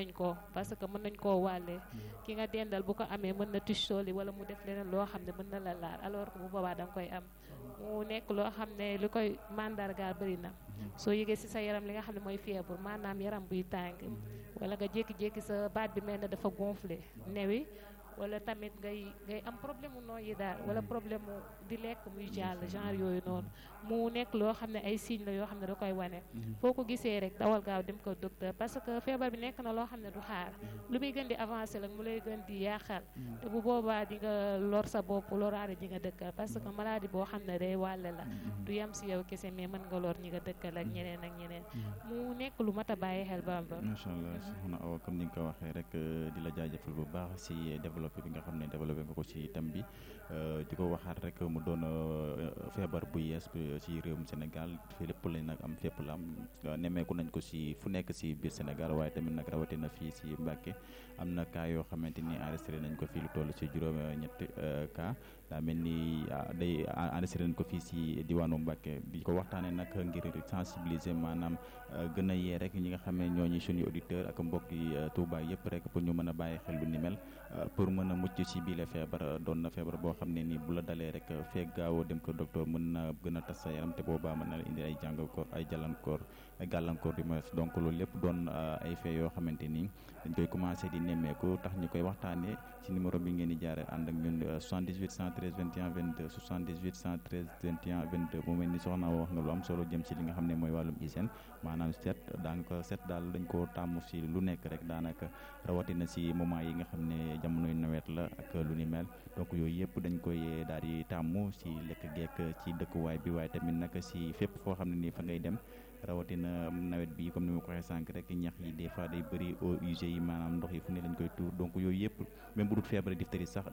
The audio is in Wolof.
nañ ko parce que mën nañ koo wàllee ki nga dendal bu ko amee mën na tisooli wala mu def leneen loo xam ne mën na la laal alors que bu boobaa da nga koy am mu nekk loo xam ne li koy mandargaal bëri na soo yëgee ci sa yaram li nga xam ne mooy fièvre maanaam yaram buy tàng wala nga jékki-jékki sa baat bi mel ne dafa gonflé newi wala tamit ngay ngay am problème mu nooyi daal wala problème mu di lekk muy jàll genre yooyu noonu mu nekk loo xam ne ay signes la yoo xam ne da koy wane foo ko gisee rek dawal gaaw dem ko docteur parce que feebar bi nekk na loo xam ne du xaar lu muy gën di avancer la mu lay gën di yaaxal te bu boobaa di nga lor sa bopp loraare ñi nga dëkkal parce que maladie boo xam ne day wàlle la du yem si yow kese mais mën nga lor ñi nga dëkkal ak ñeneen ak ñeneen mu nekk lu mat a bàyyi xel Bamba macha allah soxna Awa comme ni nga ko waxee rek di la jaajëfal bu baax si développé bi nga xam ne développé nga ko si thème bi di ko waxaat rek mu doon feebar bu yees ci réewum Sénégal fii lépp lañ nag am fépp la am nemmeeku nañ ko si fu nekk si biir Sénégal waaye tamit nag rawatina fii si Mbàkke am na cas yoo xamante ni enregistré nañ ko fii lu toll si juróom ñetti cas daa mel ni day enregistré nañ ko fii si diwaanu Mbàkke di ko waxtaanee nag ngir sensibiliser maanaam gën a yee rek ñi nga xam ne ñooñu suñu auditeur ak mbokk yi Touba yëpp rek pour ñu mën a bàyyi xel lu ni mel pour mën a mucc si biile feebar doon na feebar boo xam ne ni bu la dalee rek feeg gaawoo dem ko docteur mën na gën a tas sa yaram te boobaa mën na la indi ay jàngakoor ay jàllankoor ay gàllankoor du moins donc loolu lépp doon ay fee yoo xamante ni dañ koy commencé di nemmeeku tax ñu koy waxtaanee ci numéro bi ngeen di jaare ànd ak ñun 78 113 21 22 78 113 21 22 mu mel ni soxna wax nga lu am solo jëm ci li nga xam ne mooy wàllum hygiène maanaam set daanaka set daal dañ koo tàmm si lu nekk rek daanaka rawatina si moment yi nga xam ne jamonoy nawet la ak lu ni mel donc yooyu yëpp dañ koy daal di tàmm si lekk geek ci dëkkuwaay bi waaye tamit nag si fépp foo xam ne nii fa ngay dem rawatina nawet bi comme ni ma ko waxee sànq rek ñax yi des fois day bëri eaux usées yi maanaam ndox yi fu ne lañ koy tuur donc yooyu yëpp même bu dul feebar diphtérie sax